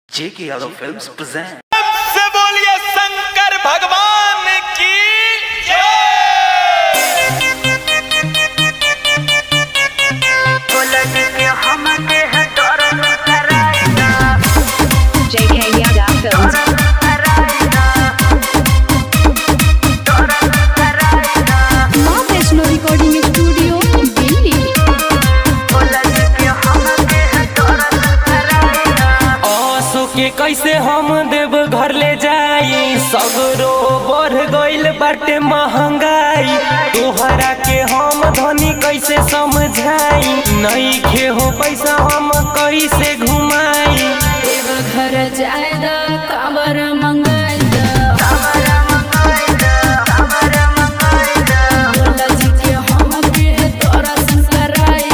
जेके Yadav films present से बोलिए शंकर भगवान की JK Yada Films. माँ वैष्णो रिकॉर्डिंग स्टूडियो दिल्ली आंसू के कैसे हम देव घर ले जाई सगरो बढ़ गइल बाटे महंगाई तोहरा के हम धनी कैसे समझाई नहीं खे हो पैसा हम कैसे घुमाई घर जायदा काबर मंगाई जी के हम के तोरा संकराई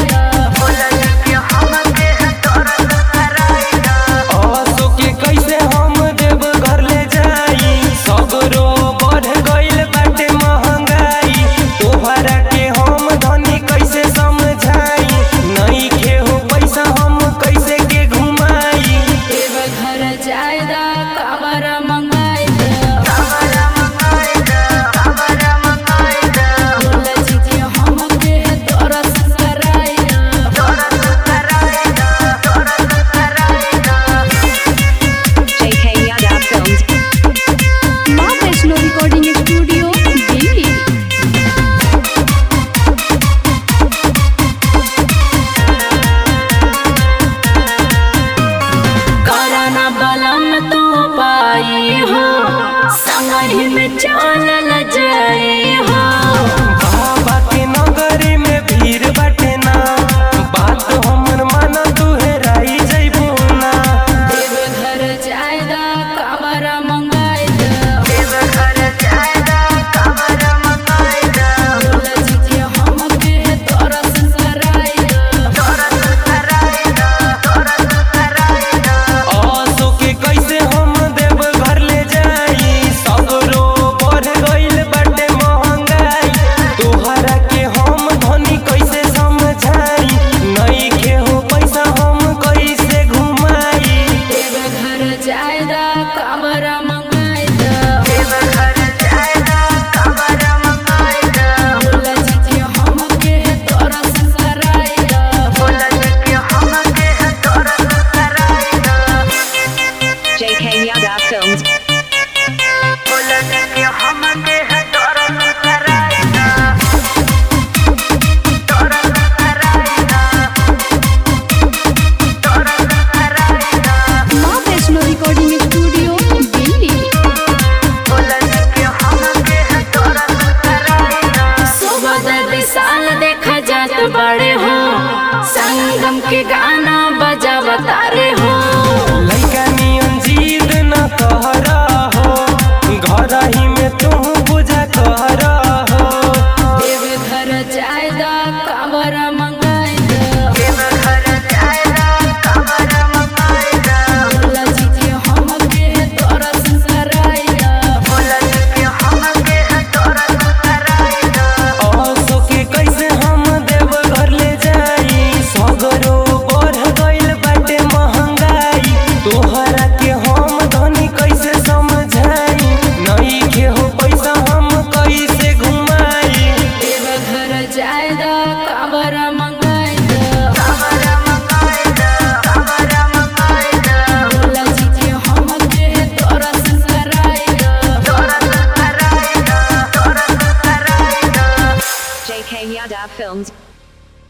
आंसू के कैसे हम देव घर ले जाई सगरो बढ़ गइल बाटे महंगाई तोहरा के हम धनी कैसे समझाई नहीं खे हो पैसा हम कैसे के घुमाई घर जायदा काबर मंगाई जी के हम के तोरा संकराई JK Yada Films. माँ वैष्णो रिकॉर्डिंग स्टूडियो दिल्ली कराना बलम तू पाई हो संगही में चल जाए हो बाबा के नगरी में भीड़ बाटे ना बात हमर माना तू हेराई जइबू ना देव घर जायदा काबर मंगाई जी के हम के तोरा संकराई आंसू के कैसे हम देव घर ले जाई सगरो बढ़ गइल बाटे महंगाई तोहरा के हम धनी कैसे समझाई नहीं के हो पैसा हम कैसे घुमाई देव घर जायदा काबर मंगाई जी के हम के तोरा संकराई JK Yada Films. माँ वैष्णो रिकॉर्डिंग स्टूडियो दिल्ली सुबह विशाल देखा जात बड़े हो संगम के गाना बजा बतारे हो लइका नियन जिद न कहरा हो घर ही में तू बुझा कहरा हो देव घर जायदा काबर मंगाई जी के हम के तोरा संकराई आंसू के कैसे हम देव घर ले जाई सगरो बढ़ गइल बाटे महंगाई तोहरा के हम धनी कैसे समझाई नहीं के हो पैसा हम कैसे घुमाई देव घर जायदा काबर मंगाई जी के हम के तोरा संकराई JK Yada Films.